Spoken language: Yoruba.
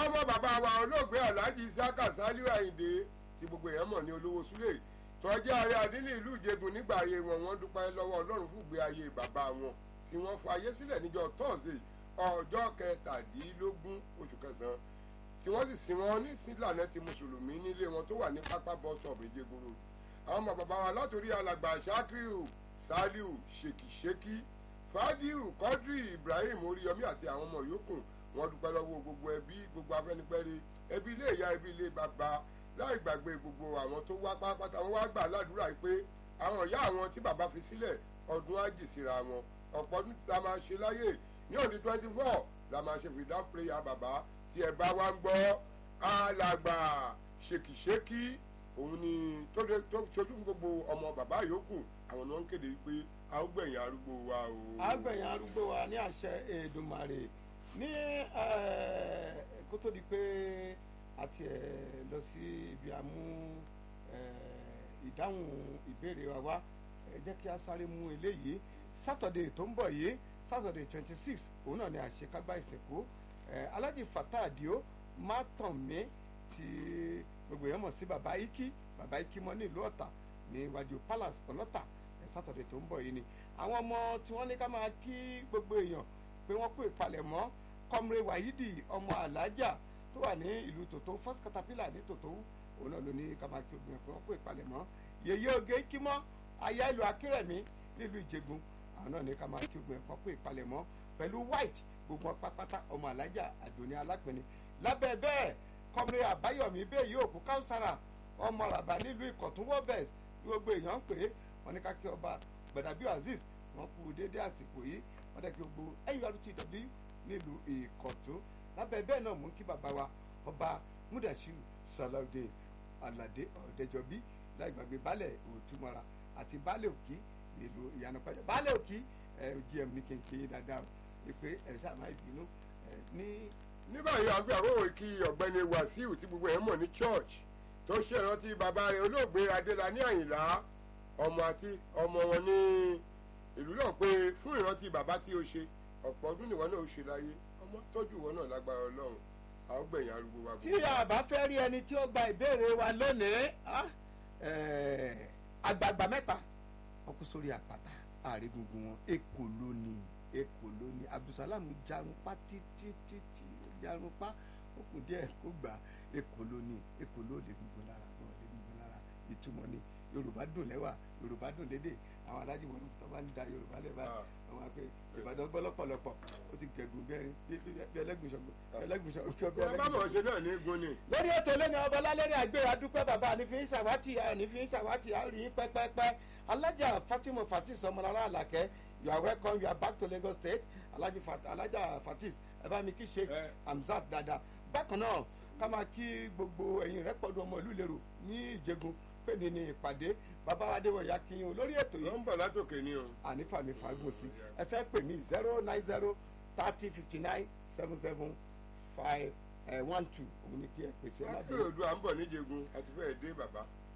ọmọ bàbá wa olóògbé alhaji isaka saliu ayinde tí gbogbo èèyàn mọ̀ ní olówó súlẹ̀ tọ́jú ààrẹ àdínní ìlú ìjẹgùn nígbà ayé wọn wọ́n dúpẹ́ lọ́wọ́ ọlọ́run fún ìgbé ayé bàbá wọn tí wọ́n fọ ayé sílẹ̀ níjọ́ tọ́sídẹ̀ẹ́ ọjọ́ kẹtàdínlógún oṣù kẹsàn-án tí wọ́n sì sin wọn ní sílànà ti mùsùlùmí nílé wọn tó wà ní pápá bọ́sọ̀bù ìjẹgùn road àwọn ọmọ bàbá wa látòrí alàgbà sakiru saliu ṣèkìṣèkì fàdíù kọ́dírì ibrahim oríyọmí àti àwọn ọmọ yòókù wọn dúpẹ́ lọ́wọ́ gbogbo ẹbí gbogbo afẹ́nifẹ́re ẹbí ilé ìyá ẹbí ilé bàbá láì gbàgbé gbogbo àwọn tó wá pátápátá wọn wá gbà ládùúrà yìí pé àwọn ìyá àwọn tí bàbá fi sílẹ̀ ọdún ájì síra wọn ọ̀pọ̀ ọdún tí a máa ṣe láyè ní òní twenty four la máa ṣe fìdá prayer bàbá tí ẹ bá wá ń gbọ́ alàgbà ṣèkìṣèkì òun ni tó ṣojú fún gbogbo ọmọ bàbá yòókù àwọn ni wọ́n ń kéde pé a ó gbẹ̀yìn arúgbó wa o. a gbẹ̀yìn arúgbó wa ní àṣẹ Èdùmàrè ní kó tó di pé a ti lọ sí ibi àmú ìdáhùn ìbéèrè wa wá ẹ jẹ́ kí a sáré mú eléyìí sátọ̀dẹ̀ tó ń bọ̀ yìí sátọ̀dẹ̀ twenty six òun náà ni àṣekágbá ìsìnkú Alhaji Fatai Adio má tàn mí tí gbogbo èèyàn mọ̀ sí baba iki baba iki mọ́ ní ìlú Ọ̀tà ní iwájú palace ọlọ́tà sátọ̀dẹ̀ tó ń bọ̀ yìí ni àwọn ọmọ tí wọ́n ní ká máa kí gbogbo èèyàn pé wọ́n kó ìpalẹ̀mọ́ kọ́mre wahidi ọmọ alájà tó wà ní ìlú tòtó first caterpillar ní tòtó òun náà ló ní ká máa kí gbogbo èèyàn pé wọ́n kó ìpalẹ̀mọ́ yèyé oge kímọ́ aya ìlú akérèmí nílùú ìjẹ̀gùn àwọn náà ní ká máa kí gbogbo èèyàn kó ìpalẹ̀mọ́ pẹ̀lú white gbogbo pápátá ọmọ alájà àdóní alápẹ̀ni lábẹ́ bẹ́ẹ̀ kọ́mre àbáyọ̀mí bẹ́ẹ̀ yóò kú káùsára ọmọ ràbà nílùú ìkọ̀tún wọ́bẹ̀s gbogbo èèyàn ń pè é wọ́n ní ká kí ọba gbẹ̀dàbí azeez wọ́n kú dédé àsìkò yìí wọ́n dẹ̀ kí gbogbo nurtw nílùú ìkọ̀tún lábẹ́ bẹ́ẹ̀ náà mú kí bàbá wa ọba mudashiru salawudeen alade ọ̀dẹ́jọbí láì gbàgbé baálẹ̀ òtúmọ̀ra àti baálẹ̀ òkì nílùú ìyànà pàjá baálẹ̀ òkì ẹ̀ gm ní kéńké dáadáa wípé ẹ̀ sáà má ìbínú ẹ̀ ní. ní báyìí àgbẹ̀ àkókò kí ọ̀gbẹ́ni wàsíù tí gbogbo ẹ̀ mọ̀ ní church tó ṣèrántí bàbá rẹ̀ olóògbé adélani àyìnlá ọmọ àti ọmọ wọn ní ìlú náà pé fún ìrántí bàbá tí ó ṣe ọ̀pọ̀ ọdún nìwọ náà ó ṣe láyé ọmọ tọ́jú ìwọ náà lágbára ọlọ́run a ó gbẹ̀yìn arúgbó wa. tí a bá fẹ́ rí ẹni tí ó gba ìbéèrè wa lónìí àgbààgbà mẹ́ta wọ́n kú sórí àpáta àrígungun wọn èkó lónìí èkó lónìí abdulsalam jarunpa títí títí jarunpa ó kù díẹ̀ kó gbà èkó lónìí èkó ló lè gungun lára wọn lè gungun lára ìtumọ̀ ni yorùbá dùn lẹ́wà yorùbá dùn lédè àwọn alájí wọn tó bá ń da yorùbá lẹ́wà àwọn akẹ́ ìbàdàn gbọ́ lọ́pọ̀lọpọ̀ ó ti gẹ̀gùn bí ẹlẹ́gùnṣọ̀gbọ̀ ẹlẹ́gùnṣọ̀gbọ̀. ẹ bá mọ̀ ṣe náà ní gun ni. lórí ètò lẹ́nu ọbọ̀lá lórí àgbẹ̀ adúpẹ́ bàbá ànífi ń ṣàwátì ànífi ń ṣàwátì àrí pẹ́pẹ́pẹ́ alájà fatima fatis ọmọlára àlàkẹ́ you are welcome you are back to Lagos State alájà fatis ẹ bá mi kí sheikh hamzat dada bákan náà ká máa kí gbogbo ẹ̀yin rẹ̀ pọ̀dù ọmọ ìlú lérò ní ìjẹgun pé ní ní ìpàdé bàbá wa adéwọ̀yà kíyàn lórí ètò yìí. wọ́n ń bọ̀ látòkè ni o. ànífàmì fagùn sí ẹ fẹ́ pè mí zero nine zero thirty fifty nine seven seven five one two òun ni kí ẹ pèsè ẹ má láti òdu à ń bọ̀ níjẹ̀gun àti fẹ́ẹ̀ dé bàbá.